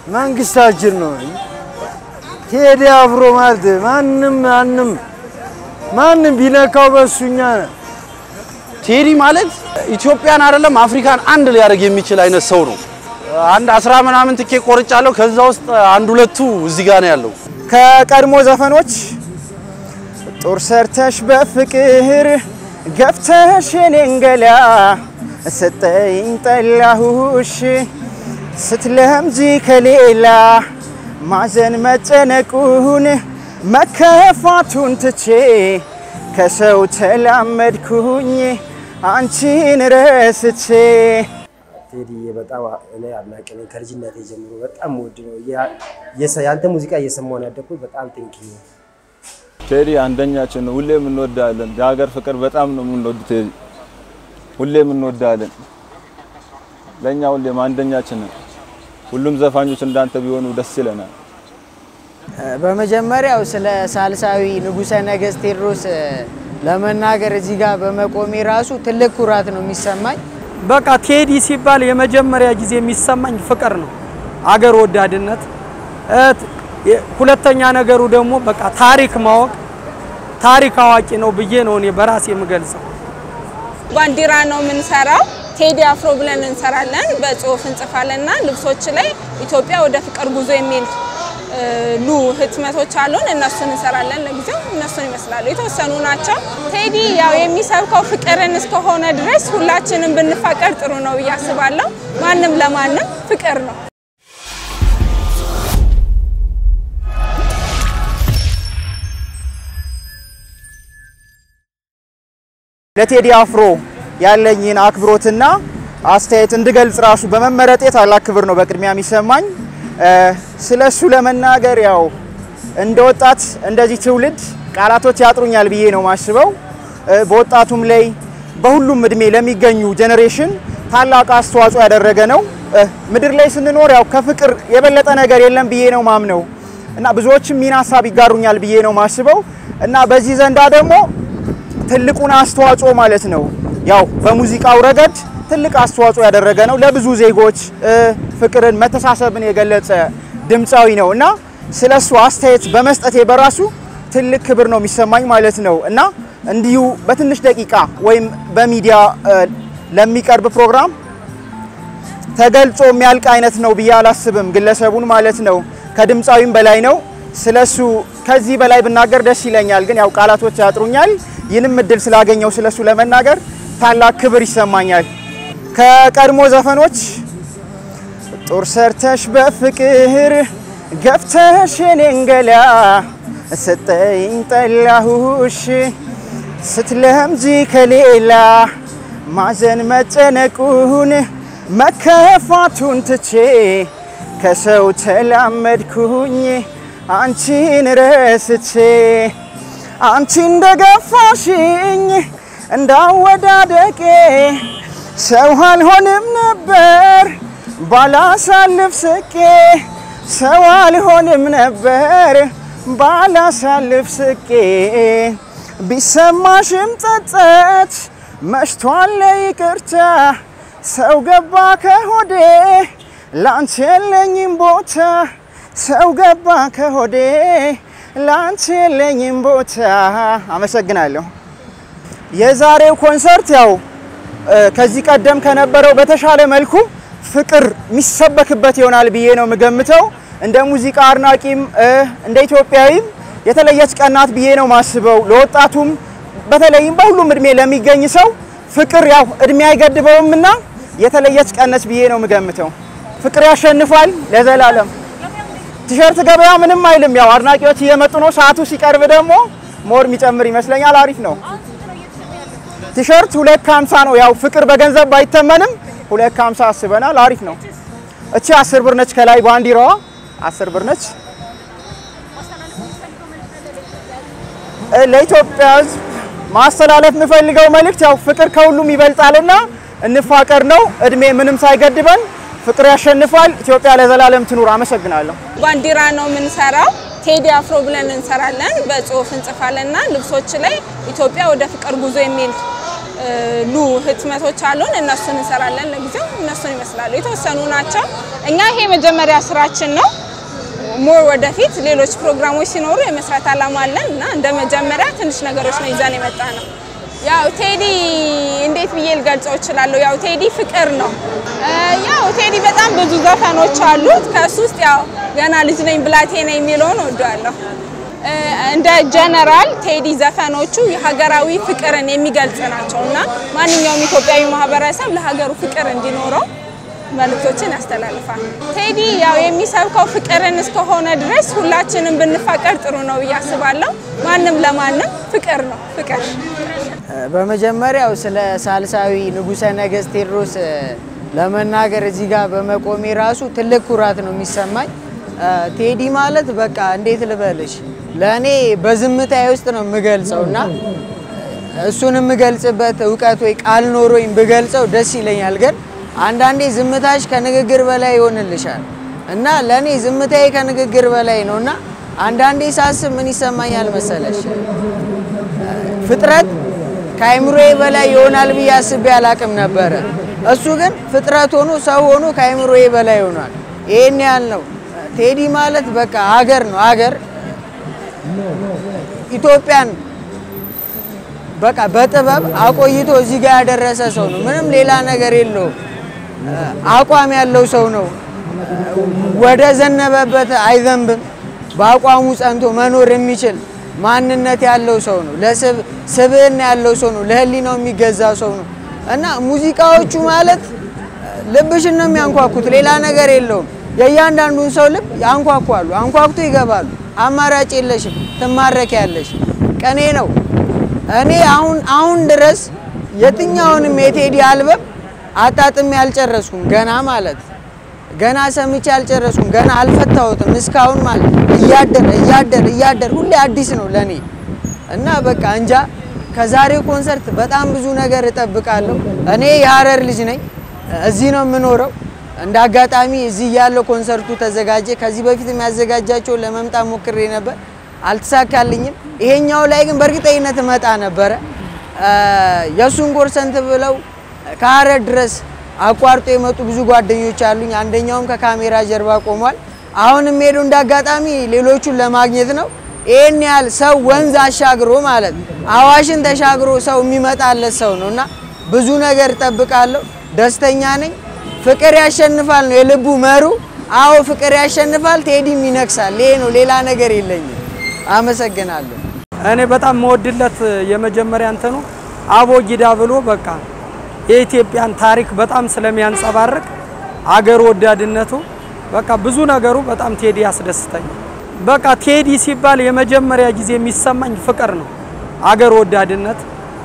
መንግስታችን ነው። ቴዲ አፍሮ ማለት ማንም ማንም ማንም ቢነካው በሱኛ ቴዲ ማለት ኢትዮጵያን አይደለም አፍሪካን አንድ ሊያደርግ የሚችል አይነት ሰው ነው። አንድ አስራ ምናምን ትኬት ቆርጫለሁ። ከዛ ውስጥ አንድ ሁለቱ እዚህ ጋር ነው ያለው። ከቀድሞ ዘፈኖች ጦር ሰርተሽ በፍቅር ገፍተሽ የኔን ገላ ሰጠኝ ጠላሁሽ ስትለምጂ ከሌላ ማዘን መጨነቁን መከፋቱን ትቼ ከሰው ተላመድኩኝ አንቺን ረስቼ። ቴዲ በጣም እኔ አድናቂ ነኝ። ከልጅነቴ ጀምሮ በጣም ውድ ነው። ያንተ ሙዚቃ እየሰማሁ ነው ያደግኩት። በጣም ቴንኪ ነው። ቴዲ አንደኛችን ነው። ሁሌም እንወዳለን። የሀገር ፍቅር በጣም ነው የምንወድ ቴዲ፣ ሁሌም እንወዳለን። ለእኛ ሁሌም አንደኛችን ነው። ሁሉም ዘፋኞች እንዳንተ ቢሆኑ ደስ ይለናል። በመጀመሪያው ስለ ሳልሳዊ ንጉሠ ነገሥት ቴዎድሮስ ለመናገር እዚህ ጋር በመቆሜ ራሱ ትልቅ ኩራት ነው የሚሰማኝ። በቃ ቴዲ ሲባል የመጀመሪያ ጊዜ የሚሰማኝ ፍቅር ነው፣ አገር ወዳድነት። ሁለተኛ ነገሩ ደግሞ በቃ ታሪክ ማወቅ፣ ታሪክ አዋቂ ነው ብዬ ነው እኔ በራሴ የምገልጸው። ባንዲራ ነው የምንሰራው። ቴዲ አፍሮ ብለን እንሰራለን፣ በጽሁፍ እንጽፋለንና ልብሶች ላይ ኢትዮጵያ ወደ ፍቅር ጉዞ የሚል ሉ ህትመቶች አሉን። እነሱን እንሰራለን። ለጊዜው እነሱን ይመስላሉ፣ የተወሰኑ ናቸው። ቴዲ ያው የሚሰብከው ፍቅርን እስከሆነ ድረስ ሁላችንም ብንፋቀር ጥሩ ነው ብዬ አስባለሁ። ማንም ለማንም ፍቅር ነው። ለቴዲ አፍሮ ያለኝን አክብሮትና አስተያየት እንድገልጽ ራሱ በመመረጤ ታላቅ ክብር ነው በቅድሚያ የሚሰማኝ። ስለ እሱ ለመናገር ያው እንደ ወጣት እንደዚህ ትውልድ ቃላቶች ያጥሩኛል ብዬ ነው ማስበው። በወጣቱም ላይ በሁሉም እድሜ ለሚገኙ ጄኔሬሽን ታላቅ አስተዋጽኦ ያደረገ ነው። ምድር ላይ ስንኖር ያው ከፍቅር የበለጠ ነገር የለም ብዬ ነው ማምነው እና ብዙዎችም ሚና ሀሳብ ይጋሩኛል ብዬ ነው ማስበው እና በዚህ ዘንዳ ደግሞ ትልቁን አስተዋጽኦ ማለት ነው ያው በሙዚቃው ረገድ ትልቅ አስተዋጽኦ ያደረገ ነው። ለብዙ ዜጎች ፍቅርን፣ መተሳሰብን የገለጸ ድምፃዊ ነው እና ስለሱ አስተያየት በመስጠቴ በራሱ ትልቅ ክብር ነው የሚሰማኝ ማለት ነው እና እንዲሁ በትንሽ ደቂቃ ወይም በሚዲያ ለሚቀርብ ፕሮግራም ተገልጾ የሚያልቅ አይነት ነው ብዬ አላስብም። ግለሰቡን ማለት ነው ከድምፃዊም በላይ ነው። ስለሱ ከዚህ በላይ ብናገር ደስ ይለኛል፣ ግን ያው ቃላቶች ያጥሩኛል። ይህንም እድል ስላገኘው ስለሱ ለመናገር ታላቅ ክብር ይሰማኛል። ከቀድሞ ዘፈኖች ጦር ሰርተሽ በፍቅር ገፍተሽ የኔን ገላ ሰጠኝ ጠላሁሽ ስትለምጂ ከሌላ ማዘን መጨነቁን መከፋቱን ትቼ ከሰው ተላመድኩኝ አንቺን ረስቼ አንቺ እንደገፋሽኝ እንዳወዳደቄ ሰው አልሆንም ነበር ባላሳልፍ ስቄ ሰው አልሆንም ነበር ባላሳልፍ ስቄ ቢሰማሽም ጸጸት መሽቷል ይቅርታ ሰው ገባ ከሆዴ ላንቺ የለኝም ቦታ ሰው ገባ ከሆዴ ላንቺ የለኝም ቦታ። አመሰግናለሁ። የዛሬው ኮንሰርት ያው ከዚህ ቀደም ከነበረው በተሻለ መልኩ ፍቅር የሚሰበክበት ይሆናል ብዬ ነው የምገምተው። እንደ ሙዚቃ አድናቂም እንደ ኢትዮጵያዊም የተለየች ቀናት ብዬ ነው ማስበው። ለወጣቱም በተለይም በሁሉም እድሜ ለሚገኝ ሰው ፍቅር ያው እድሜ አይገድበውም እና የተለየች ቀነች ብዬ ነው የምገምተው። ፍቅር ያሸንፋል ለዘላለም። ቲሸርት ገበያ ምንም አይልም። ያው አድናቂዎች እየመጡ ነው። ሰዓቱ ሲቀርብ ደግሞ ሞር የሚጨምር ይመስለኛል። አሪፍ ነው። ቲሸርት ሁለት ከሀምሳ ነው። ያው ፍቅር በገንዘብ ባይተመንም ሁለት ከሀምሳ አስበናል። አሪፍ ነው። እቺ አስር ብር ነች። ከላይ ባንዲራዋ አስር ብር ነች። ለኢትዮጵያ ሕዝብ ማስተላለፍ የምፈልገው መልእክት ያው ፍቅር ከሁሉም ይበልጣልና እንፋቀር ነው። እድሜ ምንም ሳይገድበን ፍቅር ያሸንፋል። ኢትዮጵያ ለዘላለም ትኑር። አመሰግናለሁ። ባንዲራ ነው የምንሰራው። ቴዲ አፍሮ ብለን እንሰራለን፣ በጽሁፍ እንጽፋለንና ልብሶች ላይ ኢትዮጵያ ወደ ፍቅር ጉዞ የሚል ሉ ህትመቶች አሉን። እነሱን እንሰራለን። ለጊዜው እነሱን ይመስላሉ፣ የተወሰኑ ናቸው። እኛ ይሄ የመጀመሪያ ስራችን ነው። ሞር ወደፊት ሌሎች ፕሮግራሞች ሲኖሩ የመስራት አላማ አለን እና እንደ መጀመሪያ ትንሽ ነገሮች ነው ይዘን የመጣ ነው። ያው ቴዲ እንዴት ብዬ ልገልጸው እችላለሁ? ያው ቴዲ ፍቅር ነው። ያው ቴዲ በጣም ብዙ ዘፈኖች አሉት። ከሱ ውስጥ ያው ገና ልጅ ነኝ ብላቴና የሚለውን እወደዋለሁ። እንደ ጀነራል ቴዲ ዘፈኖቹ የሀገራዊ ፍቅርን የሚገልጽ ናቸው እና ማንኛውም ኢትዮጵያዊ ማህበረሰብ ለሀገሩ ፍቅር እንዲኖረው መልእክቶችን ያስተላልፋል። ቴዲ ያው የሚሰብከው ፍቅርን እስከሆነ ድረስ ሁላችንም ብንፋቀር ጥሩ ነው ብዬ አስባለሁ። ማንም ለማንም ፍቅር ነው ፍቅር። በመጀመሪያው ስለ ሳልሳዊ ንጉሠ ነገሥት ቴዎድሮስ ለመናገር እዚህ ጋር በመቆሜ ራሱ ትልቅ ኩራት ነው የሚሰማኝ። ቴዲ ማለት በቃ እንዴት ልበልሽ፣ ለእኔ በዝምታዬ ውስጥ ነው የምገልጸው እና እሱን የምገልጽበት እውቀት ወይ ቃል ኖሮኝ ብገልጸው ደስ ይለኛል። ግን አንዳንዴ ዝምታሽ ከንግግር በላይ ይሆንልሻል እና ለእኔ ዝምታዬ ከንግግር በላይ ነው እና አንዳንዴ ሳስብ ምን ይሰማኛል መሰለሽ ፍጥረት ከአይምሮዬ በላይ ይሆናል ብዬ አስቤ አላቅም ነበረ። እሱ ግን ፍጥረት ሆኖ ሰው ሆኖ ከአይምሮዬ በላይ ሆኗል። ይሄን ያህል ነው። ቴዲ ማለት በቃ ሀገር ነው ሀገር ኢትዮጵያን በቃ በጥበብ አቆይቶ እዚህ ጋር ያደረሰ ሰው ነው። ምንም ሌላ ነገር የለውም። አቋም ያለው ሰው ነው። ወደ ዘነበበት አይዘንብም። በአቋሙ ጸንቶ መኖር የሚችል ማንነት ያለው ሰው ነው። ለስብዕና ያለው ሰው ነው። ለሕሊናው የሚገዛ ሰው ነው እና ሙዚቃዎቹ ማለት ልብሽን ነው የሚያንኳኩት። ሌላ ነገር የለውም። የእያንዳንዱን ሰው ልብ ያንኳኳሉ። አንኳኩቶ ይገባሉ። አማራጭ የለሽም። ትማረኪያለሽ። ቀኔ ነው። እኔ አሁን አሁን ድረስ የትኛውንም የቴዲ አልበም አጣጥሜ አልጨረስኩም። ገና ማለት ገና ሰምቼ አልጨረስኩም። ገና አልፈታሁትም እስካሁን ማለት እያደር እያደር እያደር ሁሌ አዲስ ነው ለኔ እና በቃ እንጃ ከዛሬው ኮንሰርት በጣም ብዙ ነገር እጠብቃለሁ። እኔ የሀረር ልጅ ነኝ። እዚህ ነው የምኖረው። እንደ አጋጣሚ እዚህ ያለው ኮንሰርቱ ተዘጋጀ። ከዚህ በፊት የሚያዘጋጃቸው ለመምጣት ሞክሬ ነበር፣ አልተሳካልኝም። ይሄኛው ላይ ግን በእርግጠኝነት እመጣ ነበረ። የእሱን ኮንሰርት ብለው ከሀረር ድረስ አቋርጦ የመጡ ብዙ ጓደኞች አሉኝ። አንደኛውም ከካሜራ ጀርባ ቆሟል። አሁንም ሄዱ እንደ አጋጣሚ ሌሎቹን ለማግኘት ነው። ይህን ያህል ሰው ወንዝ አሻግሮ ማለት አዋሽን ተሻግሮ ሰው የሚመጣለት ሰው ነው እና ብዙ ነገር እጠብቃለሁ። ደስተኛ ነኝ። ፍቅር ያሸንፋል ነው የልቡ መሩ። አዎ ፍቅር ያሸንፋል፣ ቴዲም ይነግሳል። ይሄ ነው፣ ሌላ ነገር የለኝም። አመሰግናለሁ። እኔ በጣም መወድለት የመጀመሪያ እንትኑ አቦጊዳ ብሎ በቃ የኢትዮጵያን ታሪክ በጣም ስለሚያንጸባርቅ አገር ወዳድነቱ በቃ ብዙ ነገሩ በጣም ቴዲ ያስደስተኛል። በቃ ቴዲ ሲባል የመጀመሪያ ጊዜ የሚሰማኝ ፍቅር ነው፣ አገር ወዳድነት።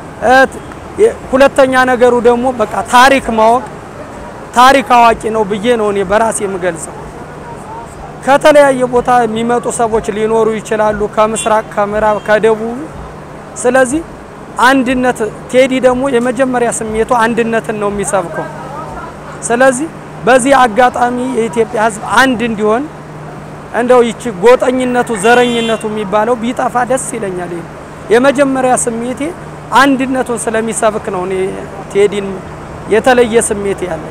ሁለተኛ ነገሩ ደግሞ በቃ ታሪክ ማወቅ ታሪክ አዋቂ ነው ብዬ ነው እኔ በራሴ የምገልጸው። ከተለያየ ቦታ የሚመጡ ሰዎች ሊኖሩ ይችላሉ፣ ከምስራቅ፣ ከምዕራብ፣ ከደቡብ። ስለዚህ አንድነት ቴዲ ደግሞ የመጀመሪያ ስሜቱ አንድነትን ነው የሚሰብከው። ስለዚህ በዚህ አጋጣሚ የኢትዮጵያ ሕዝብ አንድ እንዲሆን እንደው ይቺ ጎጠኝነቱ፣ ዘረኝነቱ የሚባለው ቢጠፋ ደስ ይለኛል። የመጀመሪያ ስሜቴ አንድነቱን ስለሚሰብክ ነው እኔ ቴዲን የተለየ ስሜት ያለ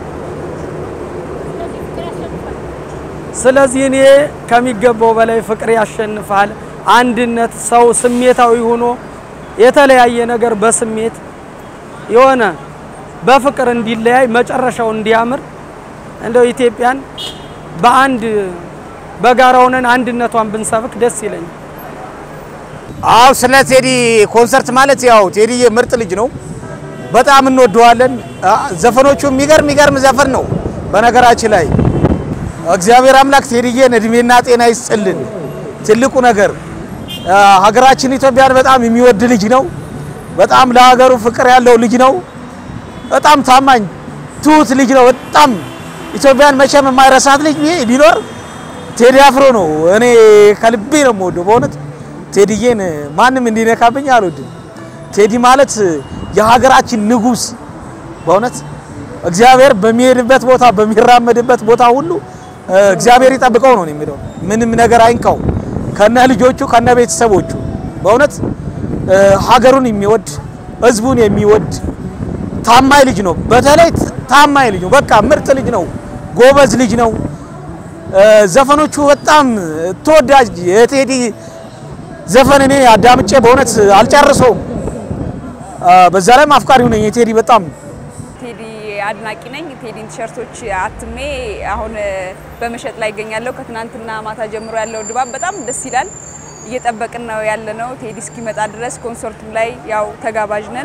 ስለዚህ እኔ ከሚገባው በላይ ፍቅር ያሸንፋል፣ አንድነት፣ ሰው ስሜታዊ ሆኖ የተለያየ ነገር በስሜት የሆነ በፍቅር እንዲለያይ መጨረሻው እንዲያምር እንደው ኢትዮጵያን በአንድ በጋራ ሆነን አንድነቷን ብንሰብክ ደስ ይለኛል። አው ስለ ቴዲ ኮንሰርት ማለት ያው ቴዲ ምርጥ ልጅ ነው። በጣም እንወደዋለን። ዘፈኖቹ የሚገርም የሚገርም ዘፈን ነው። በነገራችን ላይ እግዚአብሔር አምላክ ቴዲዬን እድሜና ጤና ይስጥልን። ትልቁ ነገር ሀገራችን ኢትዮጵያን በጣም የሚወድ ልጅ ነው። በጣም ለሀገሩ ፍቅር ያለው ልጅ ነው። በጣም ታማኝ ትሁት ልጅ ነው። በጣም ኢትዮጵያን መቼም የማይረሳት ልጅ ቢኖር ቴዲ አፍሮ ነው። እኔ ከልቤ ነው የምወደው በእውነት ቴዲዬን ማንም እንዲነካብኝ አልወድም። ቴዲ ማለት የሀገራችን ንጉስ በእውነት እግዚአብሔር በሚሄድበት ቦታ በሚራመድበት ቦታ ሁሉ እግዚአብሔር ይጠብቀው ነው የሚለው። ምንም ነገር አይንካው ከነ ልጆቹ ከነ ቤተሰቦቹ በእውነት ሀገሩን የሚወድ ህዝቡን የሚወድ ታማኝ ልጅ ነው። በተለይ ታማኝ ልጅ ነው። በቃ ምርጥ ልጅ ነው። ጎበዝ ልጅ ነው። ዘፈኖቹ በጣም ተወዳጅ የቴዲ ዘፈን እኔ አዳምጬ በእውነት አልጨርሰውም። በዛ ላይም አፍቃሪው ነኝ የቴዲ በጣም ቴዲ አድናቂ ነኝ። ቴዲን ቲሸርቶች አትሜ አሁን በመሸጥ ላይ ይገኛለሁ። ከትናንትና ማታ ጀምሮ ያለው ድባብ በጣም ደስ ይላል። እየጠበቅን ነው ያለ ነው ቴዲ እስኪመጣ ድረስ። ኮንሰርቱም ላይ ያው ተጋባዥ ነን፣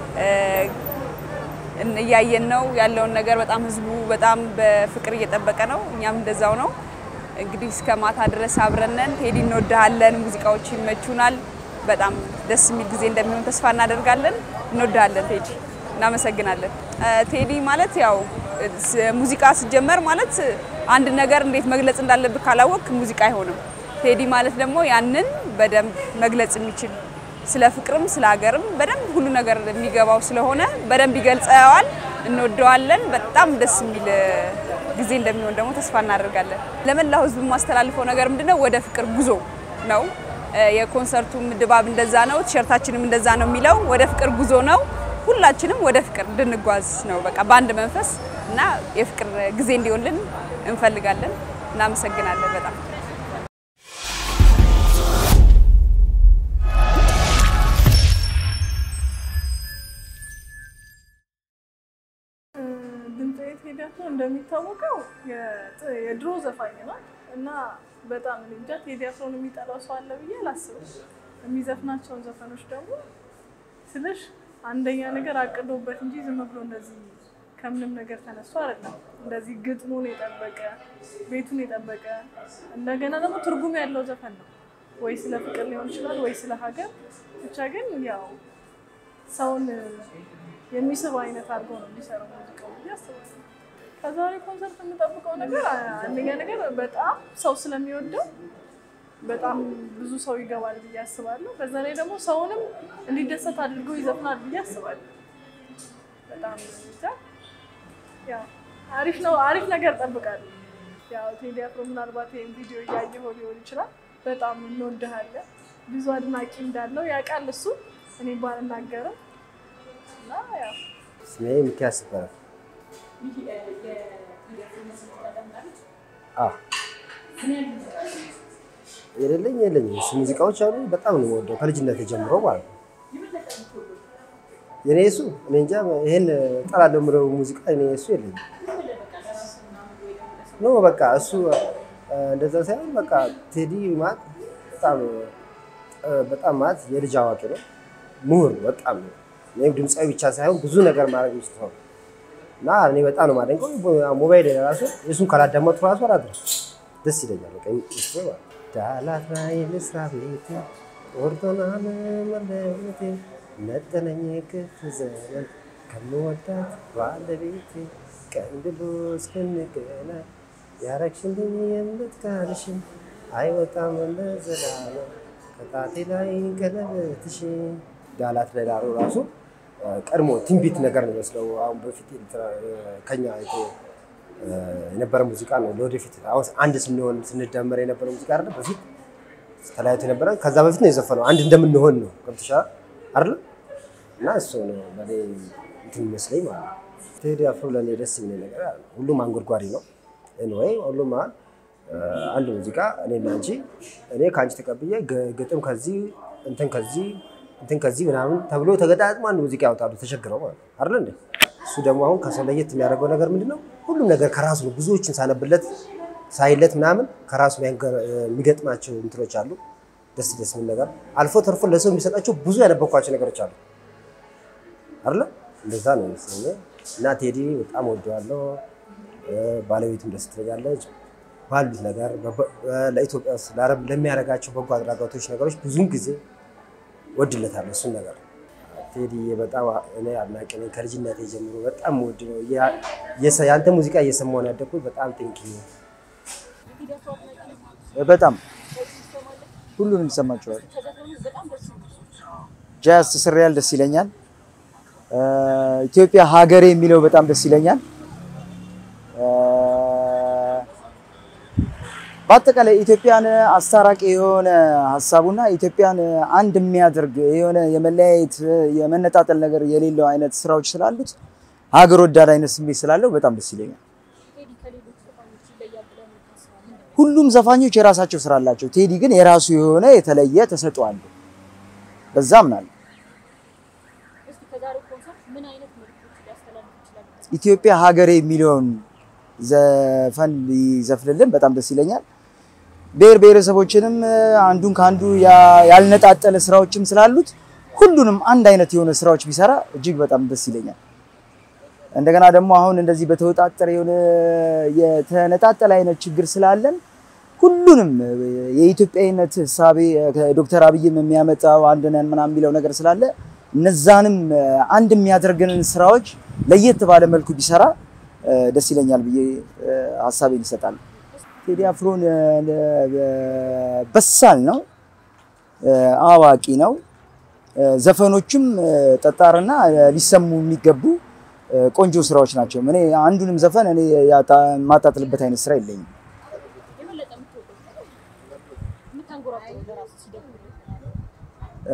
እያየን ነው ያለውን ነገር። በጣም ህዝቡ በጣም በፍቅር እየጠበቀ ነው፣ እኛም እንደዛው ነው። እንግዲህ እስከ ማታ ድረስ አብረን ነን። ቴዲ እንወድሃለን፣ ሙዚቃዎች ይመቹናል። በጣም ደስ የሚል ጊዜ እንደሚሆን ተስፋ እናደርጋለን። እንወድሃለን ቴዲ። እናመሰግናለን። ቴዲ ማለት ያው ሙዚቃ ሲጀመር ማለት አንድ ነገር እንዴት መግለጽ እንዳለብህ ካላወቅ ሙዚቃ አይሆንም። ቴዲ ማለት ደግሞ ያንን በደንብ መግለጽ የሚችል ስለ ፍቅርም ስለ ሀገርም በደንብ ሁሉ ነገር የሚገባው ስለሆነ በደንብ ይገልጸዋል። እንወደዋለን። በጣም ደስ የሚል ጊዜ እንደሚሆን ደግሞ ተስፋ እናደርጋለን። ለመላው ህዝብ የማስተላልፈው ነገር ምንድነው? ወደ ፍቅር ጉዞ ነው። የኮንሰርቱም ድባብ እንደዛ ነው፣ ቲሸርታችንም እንደዛ ነው የሚለው ወደ ፍቅር ጉዞ ነው። ሁላችንም ወደ ፍቅር እንድንጓዝ ነው በቃ በአንድ መንፈስ እና የፍቅር ጊዜ እንዲሆንልን እንፈልጋለን። እናመሰግናለን በጣም ድምፃዊ ቴዲ አፍሮ እንደሚታወቀው የድሮ ዘፋኝ ነው እና በጣም እኔ እንጃ ቴዲ አፍሮን የሚጠላው ሰው አለ ብዬ አላስብም። የሚዘፍናቸውን ዘፈኖች ደግሞ ስልሽ አንደኛ ነገር አቅዶበት እንጂ ዝም ብሎ እንደዚህ ከምንም ነገር ተነስቶ አይደለም። እንደዚህ ግጥሙን የጠበቀ ቤቱን የጠበቀ እንደገና ደግሞ ትርጉም ያለው ዘፈን ነው። ወይ ስለ ፍቅር ሊሆን ይችላል፣ ወይ ስለ ሀገር ብቻ ግን ያው ሰውን የሚስብ አይነት አድርጎ ነው የሚሰራው ሙዚቃው ብዬ አስባለሁ። ከዛሬ ኮንሰርት የምጠብቀው ነገር አንደኛ ነገር በጣም ሰው ስለሚወደው በጣም ብዙ ሰው ይገባል ብዬ አስባለሁ። በዛ ላይ ደግሞ ሰውንም እንዲደሰት አድርጎ ይዘፍናል ብዬ አስባለሁ። በጣም ብቻ ያው አሪፍ ነው፣ አሪፍ ነገር ጠብቃለሁ። ያው ቴዲ አፍሮ ምናልባት ይህን ቪዲዮ እያየኸው ሊሆን ይችላል። በጣም እንወድሃለን። ብዙ አድናቂ እንዳለው ያውቃል እሱ፣ እኔ ባልናገርም እና ያው ስሜ ሚኪያስ ይባላል። አዎ የሌለኝ የለኝም። እሱ ሙዚቃዎች አሉ በጣም ነው የምወደው ከልጅነት ጀምሮ ማለት ነው። የኔ እሱ እኔ እንጃ ይሄን እጠላለሁ የምለው ሙዚቃ እኔ እሱ የለኝም። ኖ በቃ እሱ እንደዛ ሳይሆን በቃ ቴዲ ማለት በጣም በጣም ማለት የልጅ አዋቂ ነው፣ ምሁር ነው በጣም ነው። እኔም ድምፃዊ ብቻ ሳይሆን ብዙ ነገር ማድረግ ውስጥ ነው እና እኔ በጣም ነው የማደንቀው። ሞባይል ራሱ እሱን ካላዳመጥኩ ራሱ አላድርም፣ ደስ ይለኛል። በቃ እሱ ማለት ዳላት ላይ ልስራ ቤቴ ኦርቶና መለቤቴ ነጠለኝ ክፍ ዘመን ከምወዳት ባለቤቴ ቀን ብሎ እስክንገናኝ ያረግሽልኝ የምትካልሽን አይወጣም ለዘላለም ከጣቴ ላይ ቀለበትሽ ዳላት ላይ ዳሩ ራሱ ቀድሞ ትንቢት ነገር ነው ይመስለው። አሁን በፊት ከኛ የነበረ ሙዚቃ ነው። ለወደፊት አሁን አንድ ስንሆን ስንደመር የነበረ ሙዚቃ አይደለ? በፊት ተለያይቶ የነበረ ከዛ በፊት ነው የዘፈነው። አንድ እንደምንሆን ነው ገብቶሻል አይደለ? እና እሱ ነው ለእኔ እንትን ይመስለኝ ማለት ነው። ቴዲ አፍሮ ለእኔ ደስ የሚል ነገር አለ። ሁሉም አንጎድጓሪ ነው። ኤንዌይ ሁሉም አሁን አንድ ሙዚቃ እኔና አንቺ እኔ ከአንቺ ተቀብዬ ግጥም ከዚህ እንትን ከዚህ እንትን ከዚህ ምናምን ተብሎ ተገጣጥሞ አንድ ሙዚቃ ያወጣሉ ተቸግረው ማለት ነው አይደል እንዴ? እሱ ደግሞ አሁን ከሰው ለየት የሚያደርገው ነገር ምንድነው? ሁሉም ነገር ከራሱ ነው። ብዙዎችን ሳነብለት ሳይለት ምናምን ከራሱ የሚገጥማቸው እንትኖች አሉ። ደስ ደስ የሚል ነገር አልፎ ተርፎ ለሰው የሚሰጣቸው ብዙ ያነበብኳቸው ነገሮች አሉ አይደለ? እንደዛ ነው መሰለኝ። እና ቴዲ በጣም ወደዋለሁ። ባለቤቱም ደስ ትለኛለች። ባሉት ነገር ለኢትዮጵያ ውስጥ ለአረብ ለሚያደርጋቸው በጎ አድራጎቶች ነገሮች ብዙውን ጊዜ ወድለታለሁ እሱን ነገር። ቴዲ በጣም እኔ አድናቂ ነኝ። ከልጅነቴ ጀምሮ በጣም ወድ ነው። የአንተ ሙዚቃ እየሰማሁ ነው ያደግኩት። በጣም ቴንኪ በጣም ሁሉንም ይሰማቸዋል። ጃዝ ስሪያል ደስ ይለኛል። ኢትዮጵያ ሀገሬ የሚለው በጣም ደስ ይለኛል። በአጠቃላይ ኢትዮጵያን አስታራቂ የሆነ ሀሳቡና ኢትዮጵያን አንድ የሚያደርግ የሆነ የመለያየት የመነጣጠል ነገር የሌለው አይነት ስራዎች ስላሉት ሀገር ወዳድ አይነት ስሜት ስላለው በጣም ደስ ይለኛል። ሁሉም ዘፋኞች የራሳቸው ስራ አላቸው። ቴዲ ግን የራሱ የሆነ የተለየ ተሰጥኦ አለው። በዛ አምናለሁ። ኢትዮጵያ ሀገሬ የሚለውን ዘፈን ሊዘፍንልን በጣም ደስ ይለኛል። ብሔር ብሔረሰቦችንም አንዱን ከአንዱ ያ- ያልነጣጠለ ስራዎችም ስላሉት ሁሉንም አንድ አይነት የሆነ ስራዎች ቢሰራ እጅግ በጣም ደስ ይለኛል። እንደገና ደግሞ አሁን እንደዚህ በተወጣጠረ የሆነ የተነጣጠለ አይነት ችግር ስላለን ሁሉንም የኢትዮጵያዊነት ህሳቤ ዶክተር አብይም የሚያመጣው አንድ ነን ምናምን የሚለው ነገር ስላለ እነዛንም አንድ የሚያደርገንን ስራዎች ለየት ባለ መልኩ ቢሰራ እ፣ ደስ ይለኛል ብዬ እ፣ ሀሳቤን ይሰጣል። ቴዲ አፍሮን እ፣ በሳል ነው፣ እ፣ አዋቂ ነው። እ፣ ዘፈኖቹም እ፣ ጠጣርና እ፣ ሊሰሙ የሚገቡ እ፣ ቆንጆ ስራዎች ናቸው። እኔ አንዱንም ዘፈን እኔ ያጣ- የማጣጥልበት አይነት ስራ የለኝም። እ፣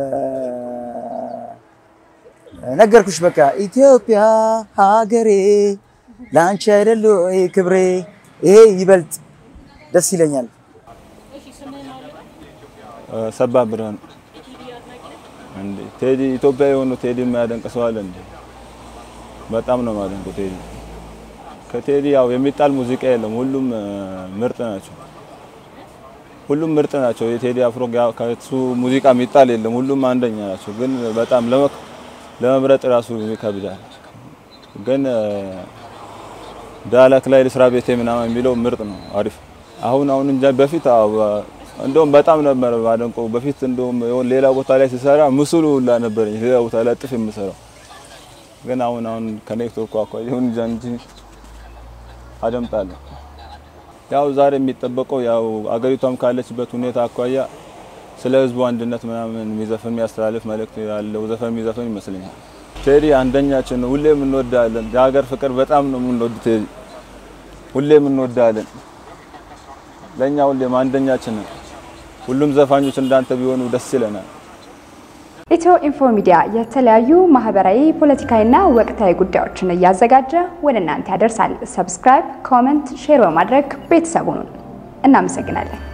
ነገርኩሽ በቃ ኢትዮጵያ ሀገሬ ለአንቺ አይደለ ወይ ክብሬ፣ ይሄ ይበልጥ ደስ ይለኛል። ሰባ ብርሃን እንዴ ቴዲ ኢትዮጵያ የሆኑ ቴዲ የማያደንቅ ሰው አለ እንዴ? በጣም ነው የማደንቀው ቴዲ። ከቴዲ ያው የሚጣል ሙዚቃ የለም። ሁሉም እ፣ ምርጥ ናቸው። ሁሉም ምርጥ ናቸው። የቴዲ አፍሮ ጋር ከሱ ሙዚቃ የሚጣል የለም። ሁሉም አንደኛ ናቸው። ግን በጣም ለመክ- ለመምረጥ ራሱ ይከብዳል። ግን እ፣ ዳላክ ላይ ልስራ ቤቴ ምናምን የሚለው ምርጥ ነው፣ አሪፍ አሁን አሁን እንጃ በፊት አዎ፣ እንደውም በጣም ነበር ባደንቀው። በፊት እንደውም የሆነ ሌላ ቦታ ላይ ሲሰራ ምስሉ ሁላ ነበረኝ ሌላ ቦታ ላይ ጥፍ የምሰራው ግን አሁን አሁን ከኔትወርኩ አኳያ ይሁን እንጃ እንጂ አደምጣለሁ። ያው ዛሬ የሚጠበቀው ያው አገሪቷም ካለችበት ሁኔታ አኳያ ስለ ሕዝቡ አንድነት ምናምን የሚዘፍን የሚያስተላልፍ መልእክት ያለው ዘፈን የሚዘፍን ይመስለኛል። ቴዲ አንደኛችን ነው። ሁሌም እንወዳለን። የሀገር ፍቅር በጣም ነው የምንወድ ቴዲ ሁሌም እንወዳለን። ለእኛ ሁሌም አንደኛችን ነው። ሁሉም ዘፋኞች እንዳንተ ቢሆኑ ደስ ይለናል። ኢትዮ ኢንፎ ሚዲያ የተለያዩ ማህበራዊ፣ ፖለቲካዊና ወቅታዊ ጉዳዮችን እያዘጋጀ ወደ እናንተ ያደርሳል። ሰብስክራይብ፣ ኮመንት፣ ሼር በማድረግ ቤተሰቡን እናመሰግናለን።